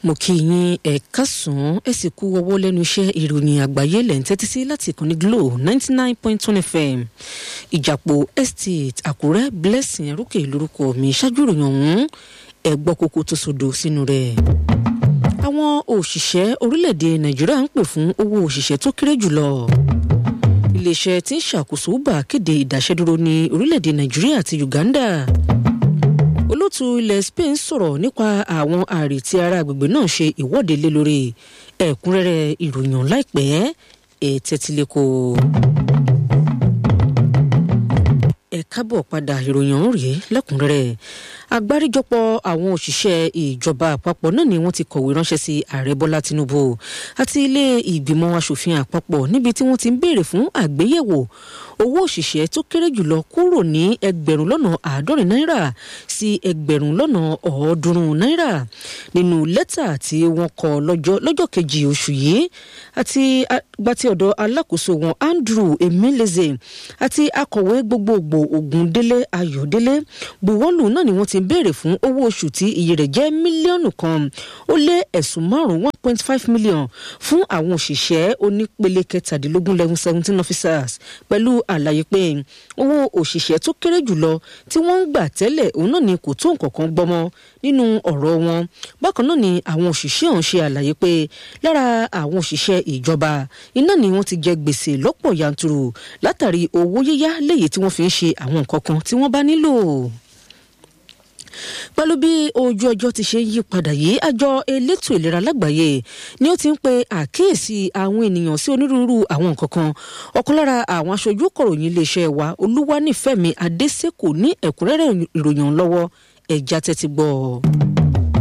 mo kí yín ẹ kásán ẹ sì kú ọwọ́ lẹ́nu iṣẹ́ ìròyìn àgbáyé lẹ̀ ń tẹ́tí sí láti ìkànnì glo ninety nine point one fm ìjàpọ̀ estate àkúrẹ́ blessing ẹrúkè lórúkọ mi ṣáájú ìròyìn ọ̀hún ẹ gbọ́ kókó tó sódò sínú rẹ̀ àwọn òṣìṣẹ́ orílẹ̀-èdè nàìjíríà ń pè fún owó òṣìṣẹ́ tó kéré jùlọ iléeṣẹ́ tí ń ṣàkóso uber kéde ìdáṣẹ́dúró ní orílẹ̀-èdè nàìjíríà àti uganda olóòtú ilẹ̀ spain sọ̀rọ̀ nípa àwọn ààrẹ tí ará agbègbè náà ṣe ìwọ́de lé lórí ẹ̀kúnrẹ́rẹ́ ìròyìn láìpẹ́ ètẹ́tílẹ́kọ̀. ẹ kábọ̀ padà ìròyìn ọ̀hún rèé lẹ́kùnrẹ́rẹ́ agbáríjọpọ̀ àwọn òṣìṣẹ́ ìjọba àpapọ̀ náà ni wọ́n ti kọ̀wé ránṣẹ́ sí ààrẹ bọ́lá tinubu àti ilé ìgbìmọ̀ asòfin àpapọ̀ níbi tí wọ́n ti ń béèrè fún àgbéyẹ̀wò owó òṣìṣẹ́ tó kéré jùlọ kúrò ní ẹgbẹ̀rún lọ́nà àádọ́rin náírà sí ẹgbẹ̀rún lọ́nà ọ̀ọ́dúnrún náírà nínú lẹ́tà tí wọ́n kọ lọ́jọ́ kejì oṣù yìí àti gbàtí ọ̀dọ̀ alákòóso wọn andrew emeleze àti akọ̀wé gbogbogbò ògúndélé ayọ̀délé buwọ́lù náà ni wọ́n ti béèrè fún owó oṣù tí iye rẹ̀ jẹ́ mílíọ̀nù kan ó lé ẹ̀sùn márùn-ún one point five million fún àwọn òṣìṣẹ́ onípele kẹtàdínlógún level seventeen officers pẹ̀lú àlàyé pé owó òṣìṣẹ́ tó kéré jùlọ tí wọ́n ń gbà tẹ́lẹ̀ òun náà ni kò tó nǹkan kan gbọ́mọ nínú ọ̀rọ̀ wọn bákan náà ni àwọn òṣìṣẹ́ ọ̀hún ṣe àlàyé pé lára àwọn òṣìṣẹ́ ìjọba iná ni wọ́n ti jẹ gbèsè lọ́pọ̀ yanturu látàrí owó yíyá léyìí tí wọ́n fi ń ṣe àwọn nǹkan kan tí wọ́n bá nílò pẹ̀lú bí ojú ọjọ́ ti ṣe yí padà yìí àjọ elétò ìlera lágbàáyé ni ó ti ń pe àkíyèsí àwọn ènìyàn sí onírúurú àwọn nǹkan kan ọ̀kan lára àwọn aṣojú kọ̀ròyìn iléeṣẹ́ wa olúwanífẹ̀mí adésèkò ní ẹ̀kúnrẹ́rẹ́ ìròyìn lọ́wọ́ ẹ̀já tẹ́tí gbọ́ ọ.